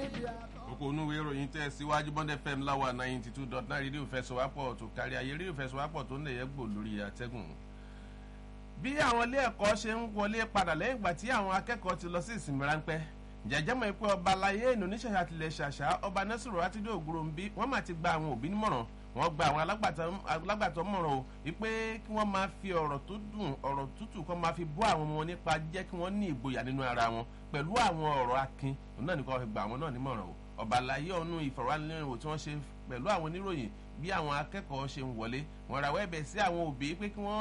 kókó onúwé ìròyìn tẹ́ síwájú bond fm láwa ninety two dot nine rédíò fẹsọ̀wápọ̀ tó kárí ayé rédíò fẹsọ̀wápọ̀ tó ń lè yẹ gbò lórí àtẹ́gùn. bí àwọn ilé ẹ̀kọ́ ṣe ń wọlé padà lẹ́yìn ìgbà tí àwọn akẹ́kọ̀ọ́ ti lọ sí ìsinmi ráńpẹ́ jẹjẹ mọ̀ pé ọba alayé ìnú oníṣẹ̀ṣà tilẹ̀ ṣàṣà ọba nẹ́sùrù àtijọ́ ògúrò ń bí wọ́n mà ti gba àwọn òbí nímọ̀ràn wọ́n gba àwọn alágbàtọ́ mọ̀ràn o wípé kí wọ́n máa fi ọ̀rọ̀ tó dùn ọ̀rọ̀ tútù kọ́ máa fi bọ́ àwọn ọmọ wọn nípa jẹ́ kí wọ́n ní ìgboyà nínú ara wọn pẹ̀lú àwọn ọ̀rọ̀ akin òun náà nìkan fi gba àwọn náà nímọ̀ràn o ọba alayé ọ̀nù ìfọ̀rọ̀wánilẹ́rìnwó tí wọ́n ṣe pẹ̀lú àwọn oníròyìn bí àwọn akẹ́kọ̀ọ́ ṣe ń wọlé wọ́n rawọ́ ẹ̀bẹ̀ sí àwọn òbí pé kí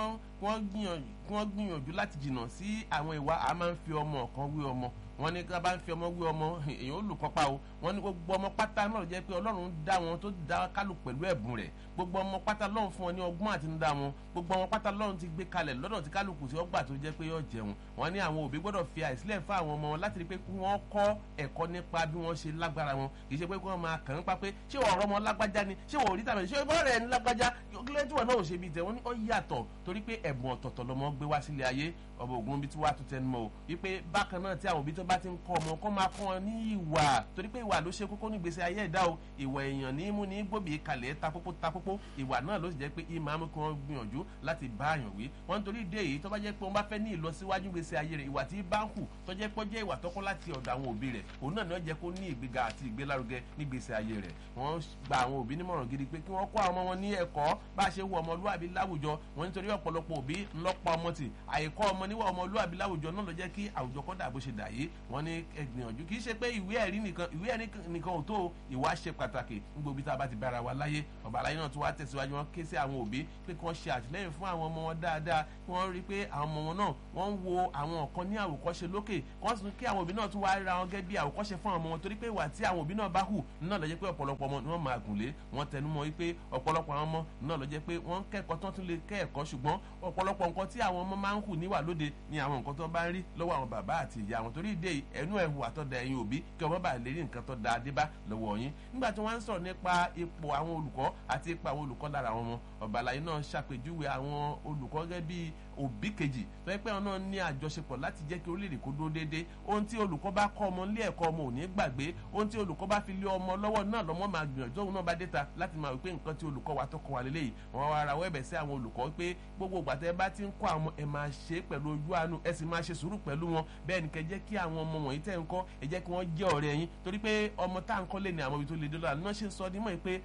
wọ́n gbìyànjú láti jìnnà sí àwọn ìwà a máa ń fi ọmọ kan wé ọmọ wọ́n ní ká bá ń fi ọmọ wé ọmọ èèyàn ó lù kọ́pá o wọ́n ní gbogbo ọmọ pátá náà jẹ́ pé ọlọ́run dá wọn tó dá kálù pẹ̀lú ẹ̀bùn rẹ̀ gbogbo ọmọ pátá lọ́run fún wọn ní ọgbọ́n àti nídá wọn gbogbo ọmọ pátá lọ́run ti gbé kalẹ̀ lọ́dọ̀ tí kálukú tí ó gbà tó jẹ́ pé yóò jẹun wọ́n ní àwọn òbí gbọ́dọ̀ fi àìsílẹ̀ fún àwọn ọmọ wọn láti rí pé kí wọ́n kọ́ ẹ̀kọ́ nípa bí wọ́n ṣe lágbára wọn kì í ṣe pé kí wọ́n máa kàn ń pa pé ṣé ọ̀rọ̀ ọmọ lágbájá ni ṣé wọ́n ò rí tàbí ṣé bọ́ọ̀rẹ̀ ẹni lágbájá kílẹ̀ tí wọ́n náà ò ṣe bíi tẹ̀ wọ́n ní ó yàtọ̀ torí pé ẹ̀bùn ọ̀tọ̀ọ̀tọ̀ lọmọ gbé wá sílé ayé ọba ògùn bíi tí wàá tún tẹnu mọ́ o wípé bákan náà tí àwọn òbí tó bá ti ń kọ́ ọmọ kọ́ máa kọ́ wọn ní ìwà torí pé ìwà ló ṣe kókó ní gbèsè ayé ẹ̀dá o ìwà èèyàn ní mú ní gbòbí kalẹ̀ takókó takókó ìwà náà ló sì jẹ́ pé ìmọ̀ àmú kí wọ́n gbìyànjú láti bá àyàn wí wọ́n nítorí ìdí èyí tó bá jẹ́ pé wọ́n bá fẹ́ ní ìlọsíwájú gbèsè ayé rẹ̀ ìwà tí bá ń hù tó jẹ́ pé ó jẹ́ ìwà tọ́kọ́ láti ọ̀dọ̀ àwọn òbí rẹ̀ òun náà ni ó jẹ́ kó ní ìgbéga àti ìgbélárugẹ ní gbèsè ayé rẹ̀ wọ́n gba àwọn òbí nímọ̀ràn gidi pé kí wọ́n kọ́ àwọn ọmọ wọn ní ẹ̀kọ́ bá a ṣe wọ ọmọlúwàbí láwùjọ wọn nítorí ọ̀pọ̀lọpọ̀ òbí ńlọ́pọ̀ ọmọ tì àìkọ́ ọmọ níwà ọmọlúwàbí láwùjọ náà ló jẹ́ kí àwùjọ kọ́ dà bó ṣe dà yìí wọ́n ní ẹgbìyànjú kì í ṣe pé ìwé ẹ̀rí nìkan ìwé ẹ̀rí nìkan ò tó ìwà ṣe pàtàkì nígbà òbí tá a bá ti bára wa láyé ọba aláyé náà tún wá tẹ̀síwájú wọn ké sí àwọn òbí pé kí wọ́n ṣe àtìlẹ́yìn fún àwọn ọmọ wọn dáadáa kí wọ́n rí i pé àwọn ọmọ wọn náà wọ́n ń wo àwọn nǹkan ní àwòkọ́ṣe lókè wọ́n sì kí àwọn òbí náà tún wá ra wọn gẹ́gẹ́ bí àwòkọ́ṣe fún àwọn ọmọ wọn torí pé ìwà tí àwọn òbí náà bá hù náà ló jẹ́ pé ọ̀pọ̀lọpọ̀ ọmọ ni wọ́n máa gùn lé wọ́n tẹnu mọ́ wípé ọ̀pọ̀lọpọ̀ àwọn ọmọ náà ló jẹ́ pé wọ́n kẹ́kọ̀ọ́ tán tún lè kẹ́ẹ̀kọ́ ṣùgbọ́n ọ̀pọ̀lọpọ̀ nǹkan tí àwọn ọmọ máa ń hù níwà lóde ni àwọn nǹkan tó bá ń rí lọ́wọ́ àwọn bàbá àti ìyá wọn torí ìdè ẹnu ẹ̀ hùwà tó da ẹ̀yin òbí kí ọmọ bá lè rí nǹkan tó da adébá lọ́wọ́ yín nígbà tí wọ́n ń sọ̀rọ̀ nípa ipò àwọn olùkọ́ àti ipò àwọn olùkọ́ lára àwọn ọmọ ọ̀bàlàyé náà ṣàpèjúwe àwọn olùkọ́ gẹ́gẹ́ bíi òbí kejì tó yẹ pé wọn náà ní àjọṣepọ̀ láti jẹ́ kí orílẹ̀-èdè kó dúró déédéé ohun tí olùkọ́ bá kọ́ ọmọ nílé ẹ̀kọ́ ọmọ ò ní gbàgbé ohun tí olùkọ́ bá fi lé ọmọ lọ́wọ́ náà lọ́mọ máa gbìyànjú òun náà bá déta láti máa wípé nǹkan tí olùkọ́ wa tó kọ́ wa lélẹ́yìí wọn wá ara wẹ́bẹ̀ sí àwọn olùkọ́ pé gbogbo ìgbà tẹ́ bá ti ń kọ́ àwọn ẹ máa ṣe é pẹ̀lú ojú àánú ẹ sì máa ṣe sùúrù pẹ̀lú wọn bẹ́ẹ̀ ni kẹ́ jẹ́ kí àwọn ọmọ wọ̀nyí tẹ́ ń kọ́ ẹ jẹ́ kí wọ́n jẹ́ ọ̀rẹ́ yín torí pé ọmọ tá à ń kọ́ lé ní àwọn ibi tó le dé lọ́la náà ṣe ń sọ ní mọ̀ pé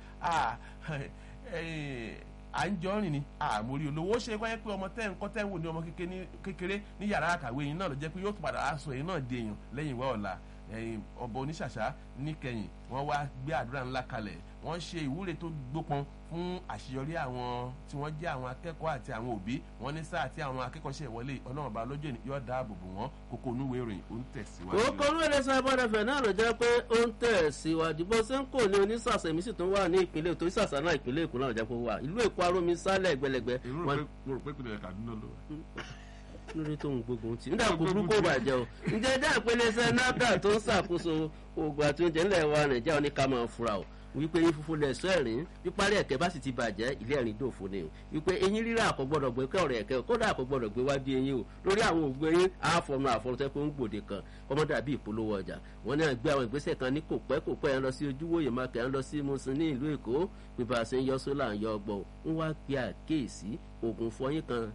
à ń jọ rìn ní àmórí olówó ṣe kọ́ yẹ pé ọmọ tẹ́ ń kọ́ tẹ́ ń wò ní ọmọ kékeré ní yàrá àkàwé yín náà ló jẹ́ pé yóò tún padà aṣọ yín náà di èèyàn lẹ́yìn ìwá ọ̀la ọba oníṣàṣà níkẹyìn wọ́n wá gbé àdúrà ńlá kalẹ̀ wọ́n ṣe ìwúre tó gbópọn fún àṣeyọrí àwọn tí wọ́n jẹ́ àwọn akẹ́kọ̀ọ́ àti àwọn òbí wọ́n ní sáà tí àwọn akẹ́kọ̀ọ́ ṣe ìwọlé ọlọ́run ọba lójú ẹni yóò dáàbò bò wọ́n kókó onúwèé ìròyìn ó ń tẹ̀síwájú. kókó onúwèé lè sọ abọ́dẹ̀fẹ̀ náà ló jẹ́ pé ó ń tẹ̀síwájú bó ṣe ń kò ní onísàsà èmi sì tún wà ní ìpínlẹ̀ ètò ìsàsà náà ìpínlẹ̀ èkó náà jẹ́ pé ó wà ìlú èkó arómi sálẹ̀ gbẹlẹgbẹ. mo rò pé ìpínlẹ̀ Kaduna ló wà lórí tó ń gbógun tì nígbà kó burúkú bàjẹ́ o ǹjẹ́ dá ìpele iṣẹ́ náà tó ń ṣàkóso oògùn àti oúnjẹ ńlẹ̀ wa nàìjíríà ní ká máa fura o wípé eyín funfun lẹ̀ sọ ẹ̀rín píparí ẹ̀kẹ́ bá sì ti bàjẹ́ ilé ẹ̀rín dòfo ni o wípé eyín rírà kò gbọ́dọ̀ gbé kẹ́ ọ̀rẹ́ ẹ̀kẹ́ kódà kò gbọ́dọ̀ gbé wá bí eyín o lórí àwọn òògùn eyín àfọ̀nù àfọ̀nù tẹ́ pé ń gbòde kan kọ́mọ́dà bíi ìpolówó ọjà wọn náà gbé àwọn ìgbésẹ̀ kan ní kò pẹ́ kò pẹ́ ẹ̀ ń lọ sí ojúwòye mákẹ́ ẹ̀ ń lọ sí musin ní ìlú èkó pé bá a ṣe ń yọ sólà ń yọ ọgbọ́n ń wá gbé àkéèsí oògùn fọyín kan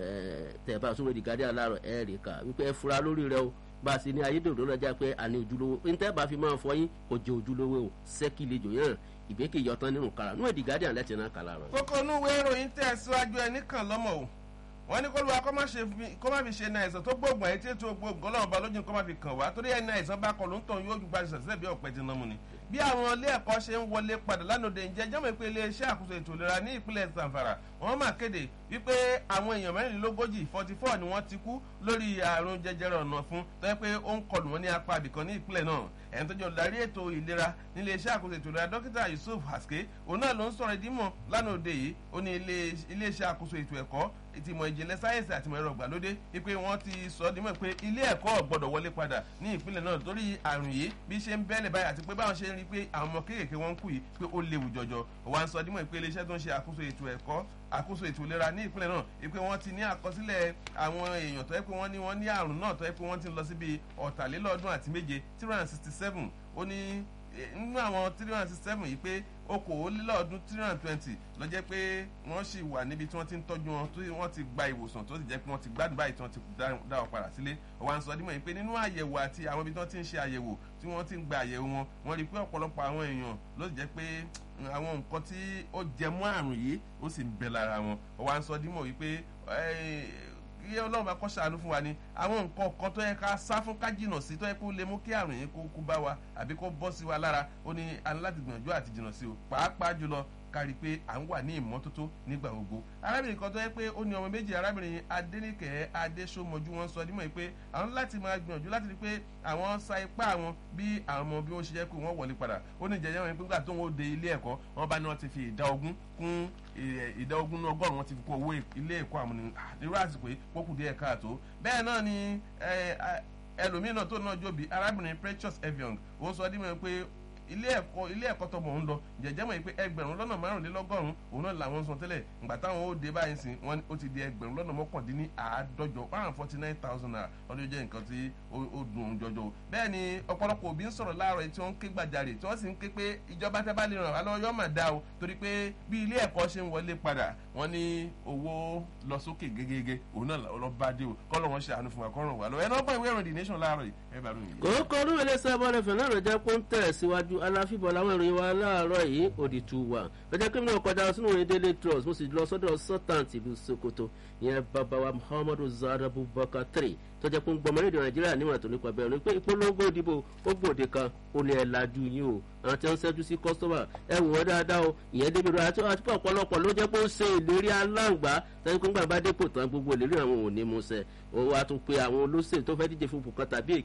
tẹ̀ bá a sún wẹ́dí gádé aláàrọ̀ ẹ̀ rí ká wípé ẹ fura lórí rẹ o bá a sì ní ayédèrú lọ́jà pé àní ojúlówó ntẹ́ bá fi máa fọyín kò jẹ́ ojúlówó o sẹ́kìlejò yẹn ìgbékè yọtán nínú kàrà nú èdè guardian lẹ́tì náà kàlà rẹ̀. kókó inú ìwé ìròyìn tẹ̀ síwájú ẹni kan lọ́mọ o wọ́n ní kóluwa kó má fi ṣe ní àìsàn tó gbóògùn àyè tí ètò gbóògùn ọlọ́run bá lójú kó má fi kàn wá torí ẹni àìsàn bá kọ ló ń tàn yóò ju gbàdúrà sílẹ̀ bí ọ̀pẹ ti nà mú ni. bí àwọn ilé ẹ̀kọ́ ṣe ń wọlé padà lánàá ǹjẹ́ jọ́mọ̀ pé iléeṣẹ́ àkóso ètò ìlera ní ìpínlẹ̀ Zamfara wọ́n máa kéde wípé àwọn èèyàn mẹ́rìnlélógójì forty four ni wọ́n ti kú lórí àrùn jẹjẹrẹ ọ̀nà fún tó yẹ pé ó ń kọlù wọn ní apá àbìkan ní ìpínlẹ̀ náà ẹni tó jẹ́ olùdarí ètò ìlera nílé iṣẹ́ àkóso ètò ìlera dókítà Yusuf Haske òun náà ló ń sọ̀rọ̀ ìdímọ̀ lánàá òde yìí ó ní ilé iṣẹ́ àkóso ètò ẹ̀kọ́ ìtìmọ̀ ìjìnlẹ̀ sáyẹ́nsì àti ìmọ̀ ẹ̀rọ ìgbàlódé wípé wọ́n ti sọ dímọ̀ pé ilé ẹ̀kọ́ gbọ́dọ̀ wọlé padà ní ìpínlẹ̀ náà torí àrùn yìí bí ṣe ń bẹ́lẹ̀ báyìí àti pé báwọn ṣe ń rí i pé àwọn ọmọ kéékèèké wọn ń kú yìí pé ó léwu jọjọ wọ́n á sọ dímọ̀ pé iléeṣẹ́ tó ń ṣe àkóso ètò ẹ̀kọ́ àkóso ètò ìlera ní ìpínlẹ̀ náà wípé wọ́n ti ní àkọsílẹ̀ àwọn èèyàn tó yẹ pé wọ́n ní wọ́n ní àrùn náà tó yẹ pé wọ́n ti lọ síbi ọ̀tàlélọ́ọ̀dún àti méje three hundred and sixty seven ó ní nínú àwọn three hundred sixty seven yìí pé okòólélọ́ọ̀ọ́dún three hundred twenty lọ jẹ́ pé wọ́n sì wà níbi tí wọ́n ti ń tọ́jú wọn tí wọ́n ti gba ìwòsàn tó sì jẹ́ pé wọ́n ti gbádùn báyìí tí wọ́n ti dá wọn padà sílé ọ̀wá ń sọ dímọ̀ yìí pé nínú àyẹ̀wò àti àwọn ibi tí wọ́n ti ń ṣe àyẹ̀wò tí wọ́n ti ń gba àyẹ̀wò wọn wọ́n rí i pé ọ̀pọ̀lọpọ̀ àwọn èèyàn ló sì jẹ́ pé àwọn nǹkan tí ó jẹ mọ́ àrùn yìí ó sì ń bẹ lára wọn ọ̀wá ń sọ dímọ̀ wípé kí ọlọ́run bá kọ́ ṣàánú fún wa ni àwọn nǹkan kan tó yẹ ká sá fún ká jìnà sí tó yẹ kó lè mú kí àrùn yìí kó kú bá wa àbí kó bọ́ sí wa lára ó ní aláti gbìyànjú àti jìnà sí o pàápàá jùlọ kárí pé à ń wà ní ìmọ́tótó nígbà gbogbo arábìnrin kan tó yẹ pé ó ní ọmọ méjì arábìnrin adéníkẹ́ adéṣọmọjú wọn sọ nímọ̀ pé àwọn láti máa gbìyànjú láti rí pé àwọn sa ipá wọn bí àwọn ọmọ bí wọ́n ṣe jẹ́ pé wọ́n wọlé padà ó ní jẹjẹrẹ wọn pé nígbà tó ń de ilé ẹ̀kọ́ wọn bá ní wọn ti fi ìdá ogún kún ìdá ogún ní ọgọ́rùn-ún wọn ti fi kún owó ilé ẹ̀kọ́ àwọn nírú àsìkò yìí pókù díẹ̀ káàtó bẹ́ẹ̀ náà ni ẹlòmíràn náà tó náà jóbi arábìnrin precious eviong ó sọ dímọ̀ pé ilé ẹ̀kọ́ ilé ẹ̀kọ́ tọmọ ń lọ jẹ̀jẹ́ mọ̀ pé ẹgbẹ̀rún lọ́nà márùnlélọ́gọ́rùn òun náà làwọn san tẹ́lẹ̀ ìgbà táwọn ó dé báyìí sìn wọ́n ó ti di ẹgbẹ̀rún lọ́nà mọ́kàndínní àádọ́jọ one hundred forty nine thousand naira wọ́n ló jẹ́ nǹkan tí ó dùn òun jọjọ bẹ́ẹ̀ ni ọ̀pọ̀lọpọ̀ òbí ń sọ̀rọ̀ láàárọ̀ tí wọ́n ń ké gbàjarè tí wọ́n sì ń ké pé ìjọba tẹ́ bá lè ràn wá lọ́wọ́ yọ́ mà dá o torí pé bí ilé ẹ̀kọ́ ṣe ń wọlé padà wọ́n ní owó lọ sókè gégége òun náà lọ bá dé o kọ́ lọ́ wọn ṣe àánú fún wa kọ́ ràn wá lọ́wọ́ ẹ̀ náà gbọ́ ìwé ìròyìn nation láàárọ̀ yìí ẹ bá ròyìn. kòókò ọdún ilé sábà rẹ fẹ̀lẹ́ rẹ̀ jẹ́ kó ń tẹ̀ síwájú aláfíbọ̀ làwọn ìròyìn wa láàárọ̀ yìí òdì tù wà lọ́jọ́ kí mi náà kọjá sínú ìròyìn daily trust mo sì lọ sọ́dọ̀ sultan tìlú sokoto ìyẹn bàbá wa muhammadu zahra abubakar three tó jẹ́ pé ń gbọmọ lédè nàìjíríà níwọ̀n tó nípa bẹ́ẹ̀ ni pé ìpolongo ìdìbò ó gbòde kan ó ní ẹ̀ lajú yín o àwọn tí wọ́n ń ṣẹ́jú sí kọ́sọ́mà ẹ wò wọ́n dáadáa o ìyẹn débi rẹ̀ àti àti ọ̀pọ̀lọpọ̀ ló jẹ́ pé ó ṣe ìlérí aláǹgbá tẹ́lẹ̀ pé ńgbà bá dépò tán gbogbo ìlérí àwọn ò ní mú ṣẹ ó wá tún pé àwọn olóṣèlú tó fẹ́ díje fún bùkọ́ tàbí